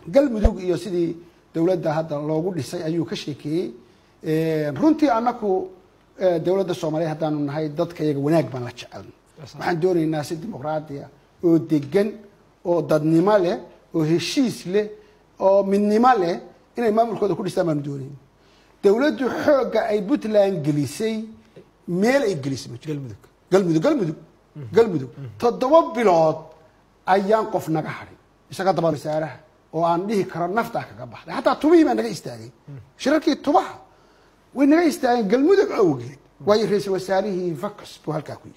galmudug iyo sidii dowladda hadda loogu dhisay ayuu ka sheekeeyey runtii anaku dowladda soomaaliya haddaanu nahay dadka iyaga wanaag baan la jecelna waxaan doonaynaa si dimuqraadiya oo degan oo dadnimo leh oo heshiis leh oo midnimo leh inay maamulkooda ku dhistaan baanu doonayna dowladdu xoogga ay puntland gelisay meel ay gelisay ma jiro galmudug galmudug galmudug galmudug toddoba bilood ayaan qof naga hadhay isaga daba wasaaraha oo aan dhihi karo naftaa kaga baxday xataa tubihii baa naga istaagay shirarkii tubaha way naga istaageen galmudug awgeed waayo ra-iisul wasaarihii vacus buu halkaa ku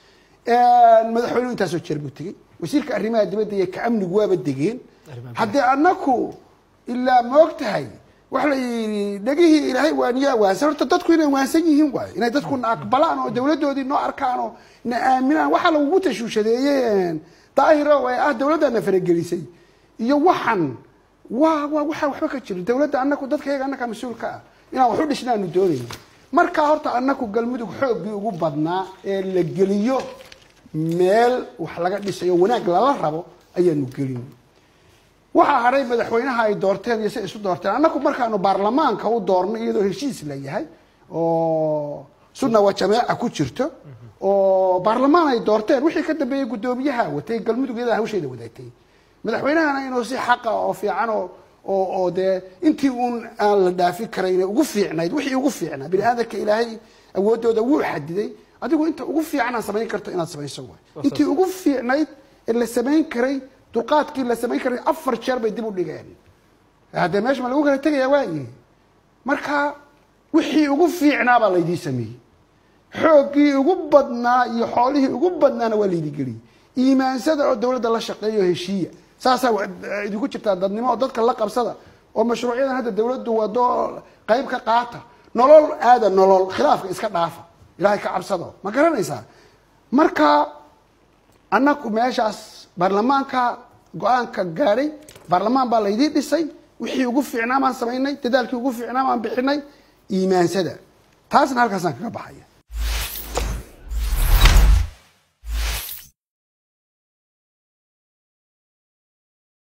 yahay madaxweynuhu intaasoo jeer buu tegey wasiirka arrimaha dibadda iyo ka amnigu waaba degeen Arrimaha haddii anaku ilaa moog tahay waxa la yidhi dhegihii ilaahay waaniyaa waansan horta dadku inay waansan yihiin waayo inay dadku na aqbalaan oo dowladdoodii noo arkaan oo na aaminaan waxaa lagugu tashuushadeeyeen daahiro ee ah dowladdaana faragelisay iyo waxan waa waa waxaa waxba ka jirin dowladda anaku dadkayaga annakaa mas-uul ka ah inaan wax u dhishnaanu doonayno markaa horta anaku galmudug xooggii ugu badnaa ee la geliyo meel wax laga dhisayo wanaag lala rabo ayaanu gelin waxaa hadhay madaxweynaha ay doorteen iyo si isu doorteen annaku markaanu baarlamaanka u doorno iyadoo heshiis la yahay oo sunna waa jameeca ku jirto oo baarlamaan ay doorteen wixii ka dambeeyey guddoomiyaha watay galmudug iyada hawsheeda wadaagtay madaxweynahana inuu si xaqa oo fiican oo oo oo dee intii uun aan la dhaafi karayn ugu fiicnayd wixii ugu fiicnaa bini aadamka ilaahay awoodooda wuu xadiday adigu inta ugu fiican aan samayn karto inaad samayso waay intii ugu fiicnayd ee la samayn karay dulqaadkii la samayn karay afar jeer bay dib u dhigeen haddee meesha ma lagu kala tegaya waayi marka wixii ugu fiicnaa baa laydii sameeyey xooggii ugu badnaa iyo xoolihii ugu badnaana waa laydii geliyey iimaansada oo dowladda la shaqeeya oo heshiiya saasaa wa- idinku jirtaa dadnimo oo dadka la qabsada oo mashruucyadan hadda dowladdu wado qayb ka qaata nolol aada nolol khilaafka iska dhaafa ilaahay ka cabsado ma garanaysaa marka annaku meeshaas baarlamaanka go-aanka gaadhay baarlamaan baa laydii dhisay wixii ugu fiicnaa baan samaynay dadaalkii ugu fiicnaa baan bixinay iimaansada taasna halkaasaan kaga baxaya